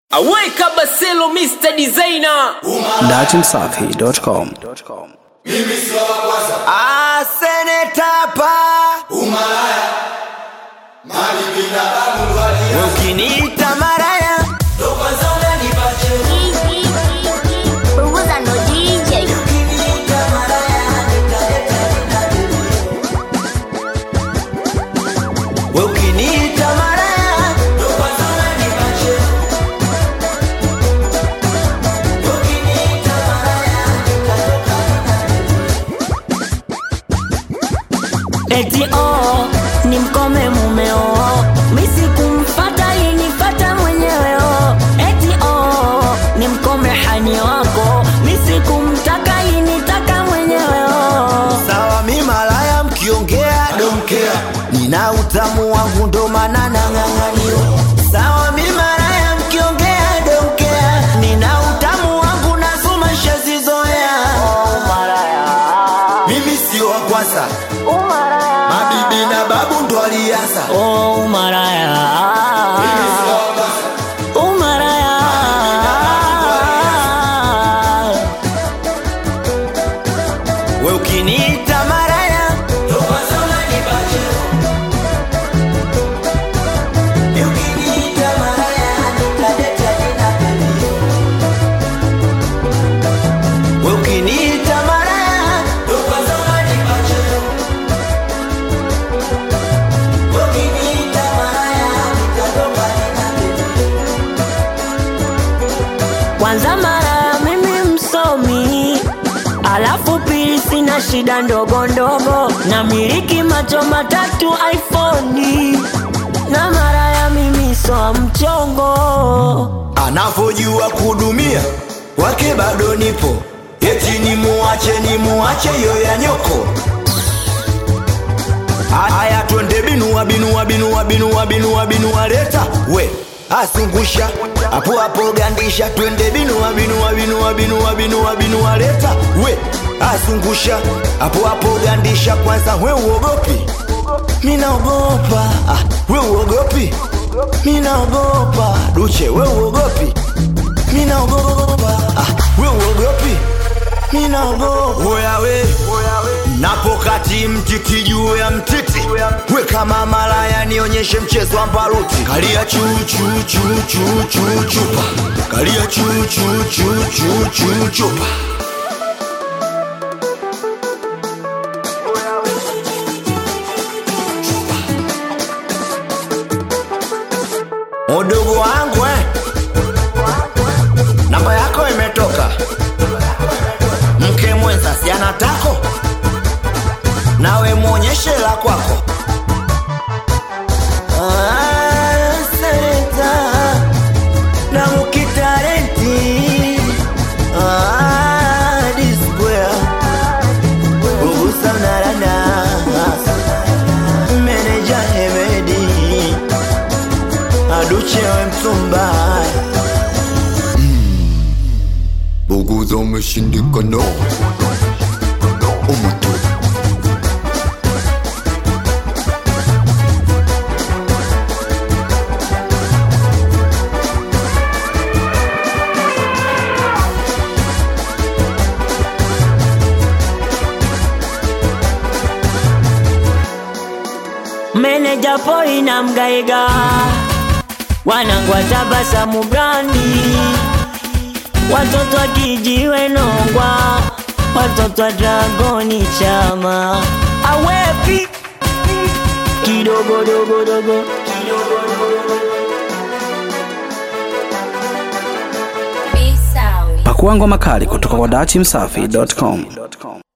Aweka Baselo Mr. Designer. datimsafi.com Mimi sio wa kwanza. Ah, seneta pa Umalaya. Mali bila babu walia. ukiniita maraya Ndo kwanza unanipa cheo. Punguza no DJ. ukiniita maraya nitaleta ninadili. We ukiniita maraya Ndo kwanza unanipa cheo. ukiniita maraya nitatoka eti oh, ni mkome mumeo misi kumfata inifata mwenyewe oh. eti oh, ni mkome hani wako misi kumtaka initaka mwenyewe oh. sawa mi malaya mkiongea domkea nina utamu wangu ndo maana nang'ang'aniwa sawa mi malaya mkiongea domkea nina utamu wangu nazuma shazizoea Mimi sio wa kwanza. Mabibi na babu ndo alianza. Oh, umaraya Mimi sio wa kwanza. umaraya we ukiniita maraya Ndo kwanza unanipa cheo. ukiniita maraya nitaleta jina pili. we ukiniita maraya Ndo kwanza unanipa cheo. ukiniita maraya nitatoka jina pili. kwanza mara mimi msomi alafu pili sina shida ndogo ndogo na miliki macho matatu iphoni na mara ya mimi soa mchongo anavyojua kudumia wake bado nipo eti ni muache ni muache yo ya nyoko haya twende binua binua binua binua binua binua leta we asungusha hapo hapo gandisha twende binua binua binua binua binua binua leta we asungusha hapo hapo gandisha kwanza we uogopi minaogopa ah, we uogopi minaogopa duche we uogopi minaogopa ah, we uogopi minaogopa oya we napokati mtiti juu ya mtiti we kama malaya nionyeshe mchezo wa mbaruti kalia chuchuchuchuchuchupa kalia chuchuchuchuchuchupa udugu wangu eh. namba yako imetoka mke mwenza si anatako nawe mwonyeshe la kwako Ah, seneta, na mukitarenti Ah, D-Square. Ugusa mnarana meneja hemedi aduchewe mtumba Buguza umeshindikana. Umutu. meneja poi na mgaiga wanangu watabasamu brandi watoto wa kijiwe nongwa watoto wa dragoni chama awepi kidogodogodogo Be sound. pakua ngoma kali kutoka kwa datimsafi.com